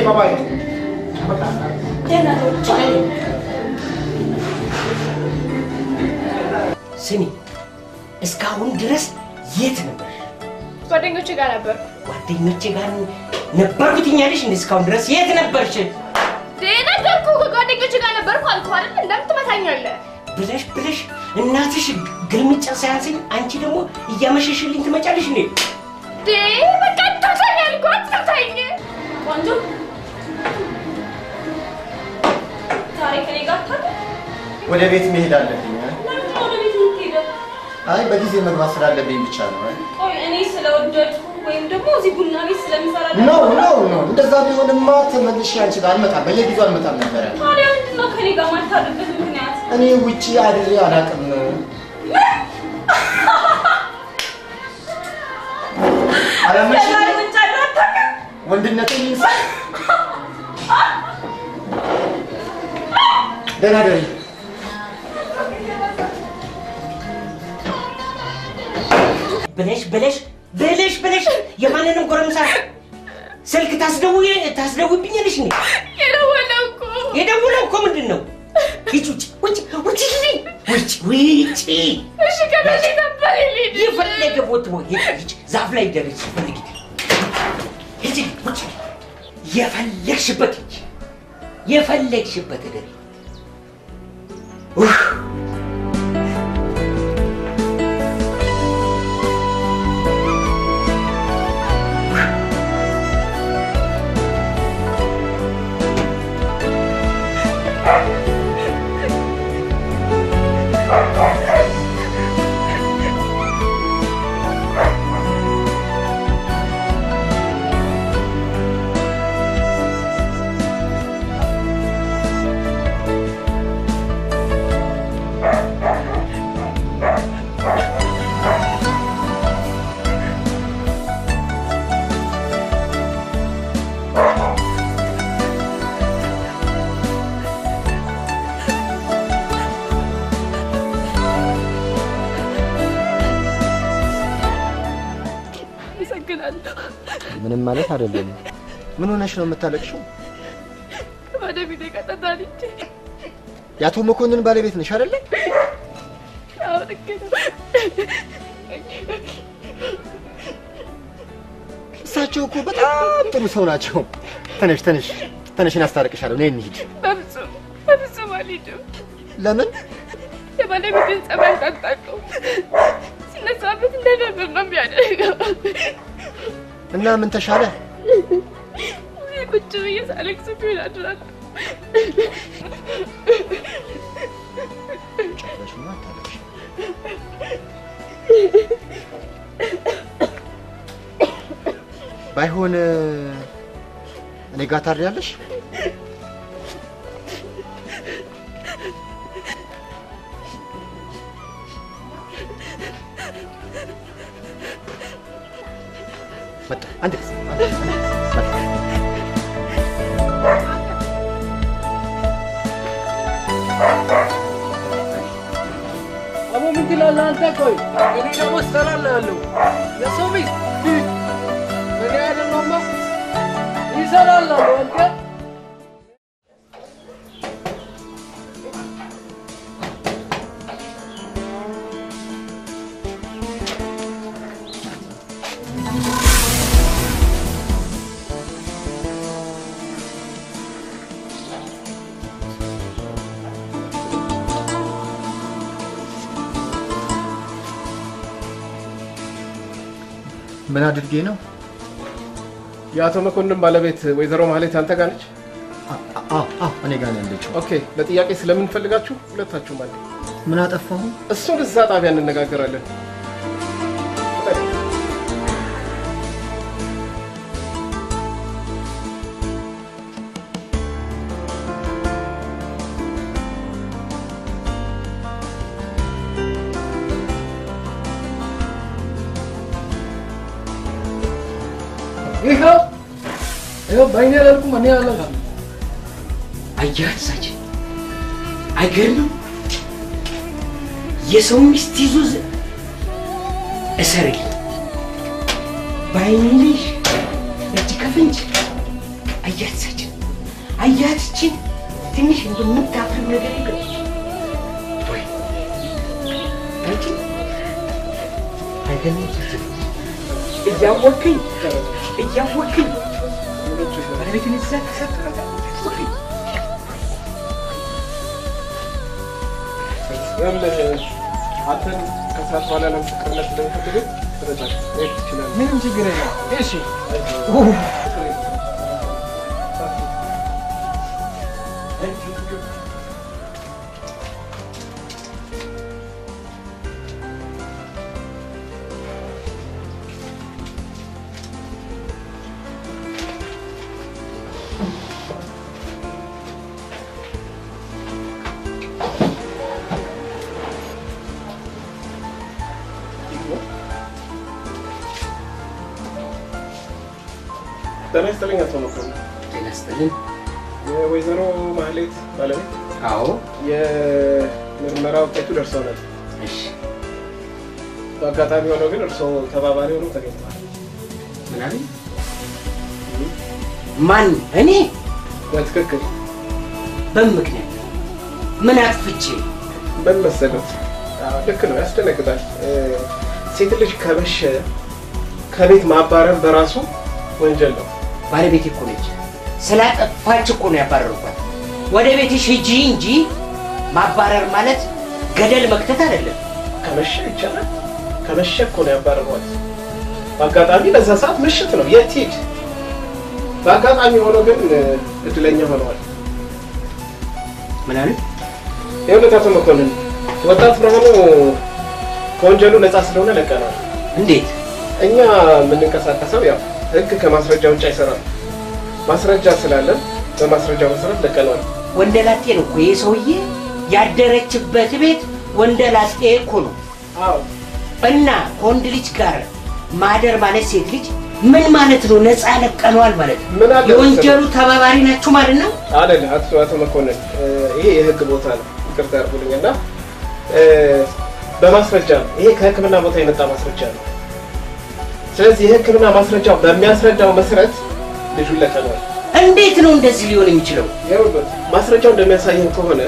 ባባይ ስሚ፣ እስካሁን ድረስ የት ነበር? ጓደኞቼ ጋር ነበር። ጓደኞቼ ጋር ነበርኩ ትኛለሽ እንዴ? እስካሁን ድረስ የት ነበርሽ? ነገርኩህ፣ ከጓደኞቼ ጋር ነበርኩ አልኩህ አይደል? እንደምን ትመታኛለህ? ብለሽ ብለሽ እናትሽ ግልምጫ ሳያንሰኝ አንቺ ደግሞ እያመሸሽልኝ ትመጫለሽ እንዴ? ዴ በቃ አትምታኝ አልኩህ፣ አትምታኝ። ቆንጆ ዛሬ ከኔ ጋር አታድር? ወደ ቤት መሄድ አለብኝ። ለምን ነው ወደ ቤት የምትሄደው? አይ በጊዜ መግባት ስላለብኝ ብቻ ነው። ቆይ እኔ ስለወደድኩ ወይም ደግሞ እዚህ ቡና ቤት ስለምሰራ ኖ ኖ ኖ፣ እንደዛ ቢሆንማ ተመልሼ አንቺ ጋር አልመጣም፣ በየጊዜው አልመጣም ነበረ። ታዲያ ምንድን ነው ከኔ ጋር ማታድርበት ምክንያት? እኔ ውጪ አድሬ አላውቅም። አላመንሽም? ከዛሬ ውጭ አድረህ አታውቅም? ወንድነትን ይንሳ። ደህና ደሪ። ብለሽ ብለሽ ብለሽ ብለሽ የማንንም ጎረምሳ ስልክ ታስደውይ ታስደውይብኛለሽ እንዴ? የደወለው እኮ የደውለው እኮ ምንድን ነው? ሂጂ ውጭ ውጭ ውጭ ውጭ ውጭ እሺ ከመቼ ነበር የሌለ የፈለገ ቦት ቦ ሂጂ ዛፍ ላይ ደረች ፈልጊ ሂጂ ውጭ የፈለግሽበት ሂጂ የፈለግሽበት ደሪ አመሰግናለሁ። ምንም ማለት አይደለም። ምን ሆነሽ ነው የምታለቅሽው? ባለቤቴ ቀጠታልቼ የአቶ መኮንን ባለቤት ነሽ አይደለ? አዎ ልክ ነው። እሳቸው እኮ በጣም ጥሩ ሰው ናቸው። ተነሽ ተነሽ ተነሽ፣ እናስታርቅሻለሁ። ነይ እንሂድ። በፍጹም በፍጹም አልሄድም። ለምን? የባለቤቴን ጸባይ ታጣቀው ሲነሳበት እንደነበር ነው የሚያደርገው። እና ምን ተሻለ? እዚህ ቁጭ ብዬ ሳለቅስ ቢሆን አድራለሁ። ጭራሽማ አታለቅሽ። ባይሆን እኔ ጋር ታድሪያለሽ? መጣ አንድ ጊዜ አሞ ምን ትላለህ አንተ? ቆይ እኔ ደግሞ እሰራልሃለሁ። የሰው ሚስት እኔ አይደለሁማ ይሰራልሃለሁ አንተ ምን አድርጌ ነው? የአቶ መኮንን ባለቤት ወይዘሮ ማህሌት አንተ ጋር ነች? አዎ አዎ፣ እኔ ጋር ነው ያለችው። ኦኬ። ለጥያቄ ስለምንፈልጋችሁ ሁለታችሁም አለ። ምን አጠፋሁ? እሱን እዛ ጣቢያ እንነጋገራለን። ይኸው ይኸው በእኔ አላልኩም እኔ አላልኩም። አየህ እሳችን አይገርምም? የሰው ሚስት ይዞ ዝ- እሰርልኝ በአይንሽ እጅ ከፍንጅ አየህ እሳችን አያት ይችን ትንሽ እንደምታፍር ነገር ይገ ወይ አንቺ አይገርምም? እያወቅኝ እያወቅኝ ባለቤትን እዛ ተሰጥረታል ይኸውልህ አንተን ከሰዓት በኋላ ለምስክርነት ስለሚፈልግ ትረዳለህ። መሄድ ትችላለህ። ምንም ችግር የለም። እሺ ጤና ይስጥልኝ አቶ መኮንን። ጤና ይስጥልኝ። የወይዘሮ ማህሌት ባለቤት አዎ የምርመራ ውጤቱ ደርሰውናል። እሺ በአጋጣሚ ሆኖ ግን እርስዎ ተባባሪ ሆነው ተገኝተዋል። ምን አለኝ? ማን እኔ? በትክክል በምን ምክንያት ምን አጥፍቼ? ምን መሰሉት? አዎ፣ ልክ ነው፣ ያስደነግጣል። እ፣ ሴት ልጅ ከመሸ ከቤት ማባረር በራሱ ወንጀል ነው። ባለቤቴ እኮ ነች። ስላጠፋች እኮ ነው ያባረርኳት። ወደ ቤትሽ ሂጂ እንጂ ማባረር ማለት ገደል መክተት አይደለም። ከመሸ ይቻላል። ከመሸ እኮ ነው ያባረሯት። በአጋጣሚ በዛ ሰዓት ምሽት ነው፣ የት ሂድ? በአጋጣሚ ሆኖ ግን እ፣ እድለኛ ሆነዋል። ምን አለ? የእውነት አቶ መኮንን ወጣት ብርሃኑ ከወንጀሉ ነፃ ስለሆነ ለቀናል። እንዴት? እኛ የምንንቀሳቀሰው ያው ህግ ከማስረጃ ውጭ አይሰራም። ማስረጃ ስላለን በማስረጃው መሰረት ለቀነዋል። ወንደላጤ ነው እኮ ይህ ሰውዬ። ያደረችበት ቤት ወንደላጤ እኮ ነው። አዎ እና ከወንድ ልጅ ጋር ማደር ማለት ሴት ልጅ ምን ማለት ነው? ነፃ ለቀነዋል ማለት ነው። ምን አለ የወንጀሉ ተባባሪ ናችሁ ማለት ነው። አይደል? አቶ አቶ መኮንን እ፣ ይሄ የህግ ቦታ ነው። ይቅርታ ያርጉልኝ እና እ፣ በማስረጃ ነው። ይሄ ከህክምና ቦታ የመጣ ማስረጃ ነው። ስለዚህ የህክምና ማስረጃው በሚያስረዳው መሰረት ልጁን ለቀነዋል። እንዴት ነው እንደዚህ ሊሆን የሚችለው? ይኸውልህ ማስረጃው እንደሚያሳየን ከሆነ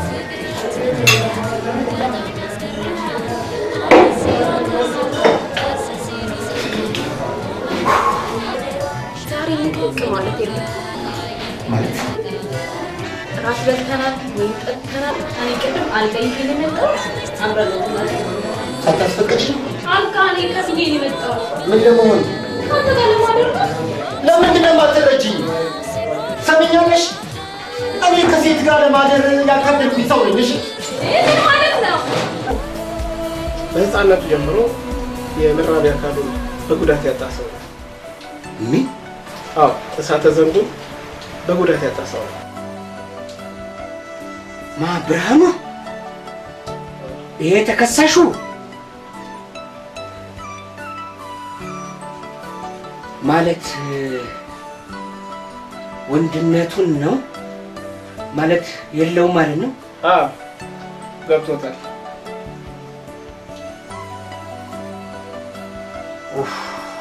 ዛሬ ልቅቅ ማለት የለም ራት በልተናል ወይም ጠጥተናል። እኔ ቅድም አልጋ ይዤ ነው የመጣሁት። አብረን ነው የምናድረው። ሳታስፈቅጂ አልጋ እኔ ከፍዬ ነው የመጣሁት። ምን ለመሆን ከአንተ ጋር ለማደር ነው። ለምንድን ነው የማትረጂኝ? ሰምኛለሽ? እኔ ከሴት ጋር ለማደር ያካበድኩኝ ሰው ነኝ። እሺ ይህ ምን ማለት ነው? በህፃነቱ ጀምሮ የመራቢያ አካሉ በጉዳት ያጣ ሰው ነው። ምን አዎ እሳተ ዘንጉን በጉዳት ያጣ ሰው ነው። ማ ብርሃኑ? ይሄ ተከሳሹ ማለት እ፣ ወንድነቱን ነው ማለት የለውም ማለት ነው። አዎ ገብቶታል። ኡፍ፣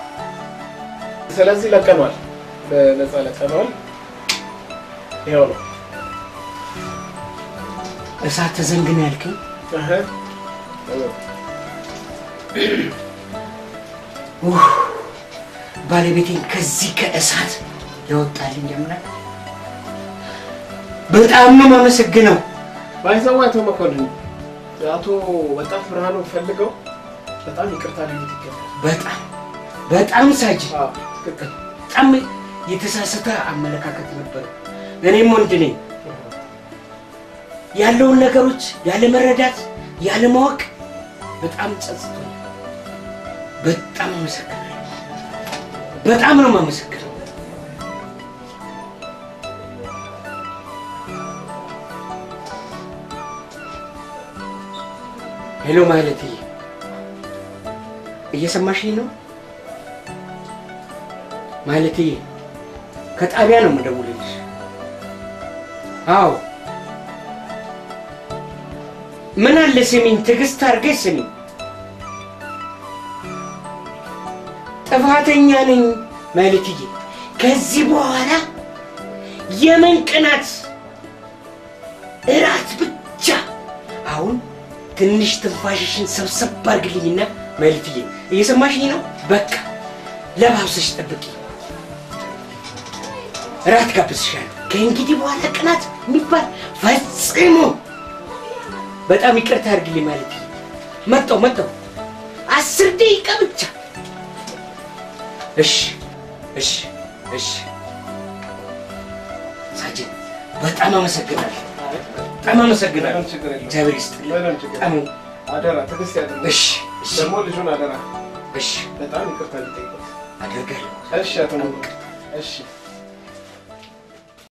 ስለዚህ ለቀኗል፣ በነፃ ለቀኗል። ይኸው ነው። እሳተ ዘንግን ያልከኝ እህ፣ ኡፍ፣ ባለቤቴን ከዚህ ከእሳት ያወጣልኝ አምላክ በጣም ነው የማመሰግነው። ባይዘው አቶ መኮንን አቶ ወጣት ብርሃኑ ፈልገው በጣም ይቅርታ ሊሉት ይገባል። በጣም በጣም ሳጅ አዎ ትክክል። በጣም የተሳሳተ አመለካከት ነበር። እኔም ወንድ ነኝ። ያለውን ነገሮች ያለ መረዳት ያለ ማወቅ በጣም ጸጽቶኛል። በጣም አመሰግናለሁ። በጣም ነው የማመሰግነው። ሄሎ ማለትዬ እየሰማሽኝ ነው? ማለትዬ ከጣቢያ ነው የምደውልልሽ። አዎ ምን አለ ስሚኝ፣ ትዕግስት አድርገሽ ስሚኝ። ጥፋተኛ ነኝ ማለትዬ። ከዚህ በኋላ የምን ቅናት እራት ብቻ። አሁን ትንሽ ትንፋሽሽን ሰብሰብ አድርግልኝና መልትዬ፣ እየሰማሽኝ ነው? በቃ ለባብሰሽ ጠብቂ። እራት ጋብዝሻለሁ። ከእንግዲህ በኋላ ቅናት የሚባል ፈጽሞ በጣም ይቅርታ አድርግልኝ ማለት መጣው መጣው አስር ደቂቃ ብቻ። እሺ እሺ እሺ። ሳጅን በጣም አመሰግናለሁ፣ በጣም አመሰግናለሁ። ምንም ችግር የለውም። እግዚአብሔር ይስጥልኝ። ምንም ችግር በጣም የለውም። አደራ ትዕግስት ያድርግ። እሺ እሺ ደግሞ ልጁን አደራ እሺ በጣም ይቅርታ ሊጠይቁት። አደርጋለሁ። እሺ አቶ ሙሉ እሺ